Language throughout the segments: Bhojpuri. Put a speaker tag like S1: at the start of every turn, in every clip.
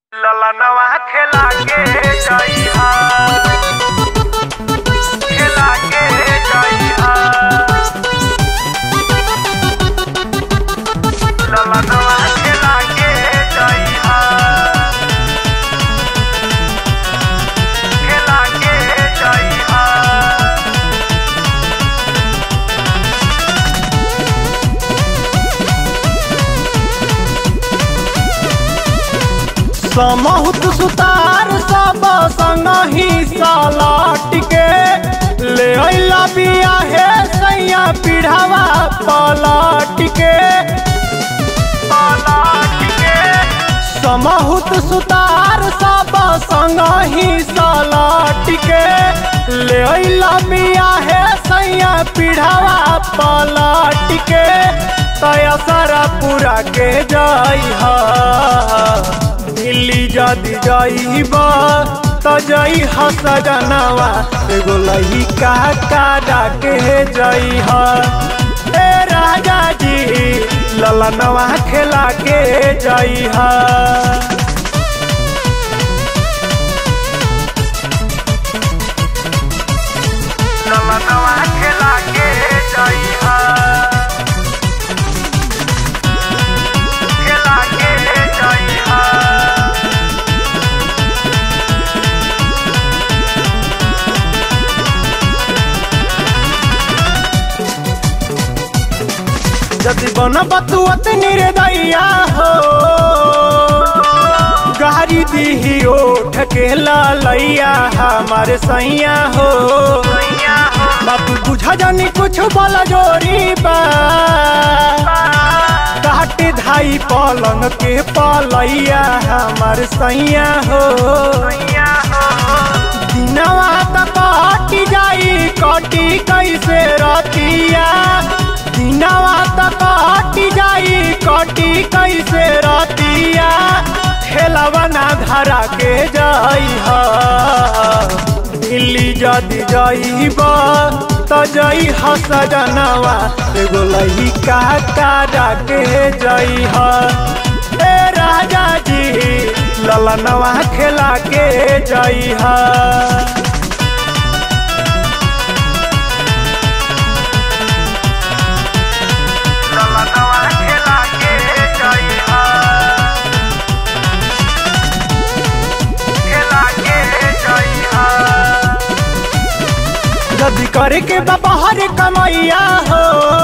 S1: ललनवा खेला के जइहा खेला के जइहा ललनवा खेला के जइहा खेला के जइहा
S2: समहुत सुतार सब संगही सलाट के ले अइला बिया हे सैया पिढ़ावा पलाट के
S1: पलट के
S2: समहुत सुतार सब संगही सलाट के ले अइला बिया हे सैया पिढ़ावा पलाट के तया सारा पूरा के जाई हा दिल्ली जदि जाइबा त जई ह सजनवा एगो लइका काटा के जई ह ए राजा जी ललनवा खेला के जई ह
S1: ललनवा खेला के जइहा खेला के जइहा
S2: जदि बन बतुअत निर्दया हो गारी दीही ओठ के ललैया हमार सैया हो
S1: सैया हो
S2: बापू बुझा जानी कुछ बोला जोरी बा काट धाई पलंग के पलैया हमार सैया हो
S1: सैया हो
S2: दिनवा त कटी जाई कटी कैसे रतिया दिनवा त कटी जाई कटी कैसे रतिया ठेलवा ना धरा के जाई हा दिल्ली जदि जाइब त जई ह सजनवा एगो लइका काटा के जई ह ए राजा जी ललनवा खेला के जई ह
S1: ललनवा खेला के जइहा खेला के जइहा
S2: जदि करे के बाहर कमैया हो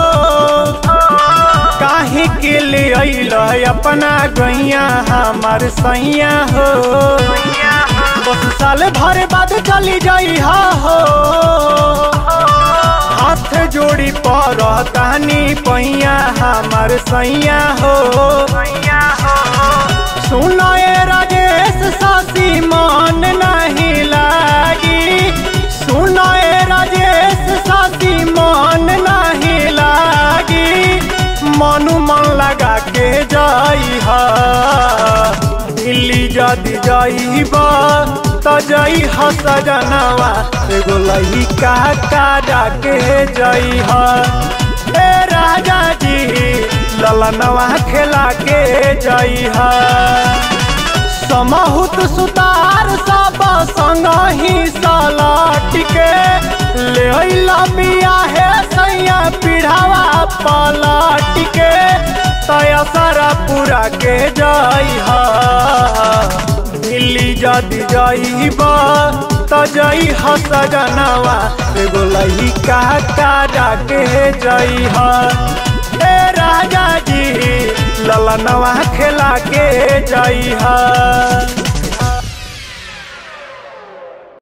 S2: काहे के ले अइल अपना गैया हमार सैया हो
S1: सैया हो
S2: बस साल भर बाद चली जाई हो हाथ जोड़ी पर तानी पैया हमार सैया हो
S1: सैया हो
S2: सुनो ए राजेश सासी मान नहीं लागी सुनो ए राजेश सासी मान नहीं लागी मनु मन लगा के जाई हा दिल्ली जदि जाइबा त जई ह सजनवा एगो लइका काटा के जई ह ए राजा जी ललनवा खेला के जई ह समहुत सुतार सब संगही सलाट के ले अइला बिया हे सैया पिढ़ावा पलाट के तया सारा पूरा के जाई हा दिल्ली जदि जाइबा त जई ह सजनवा एगो लइका काटा के जई ह ए राजा जी ललनवा खेला के जई ह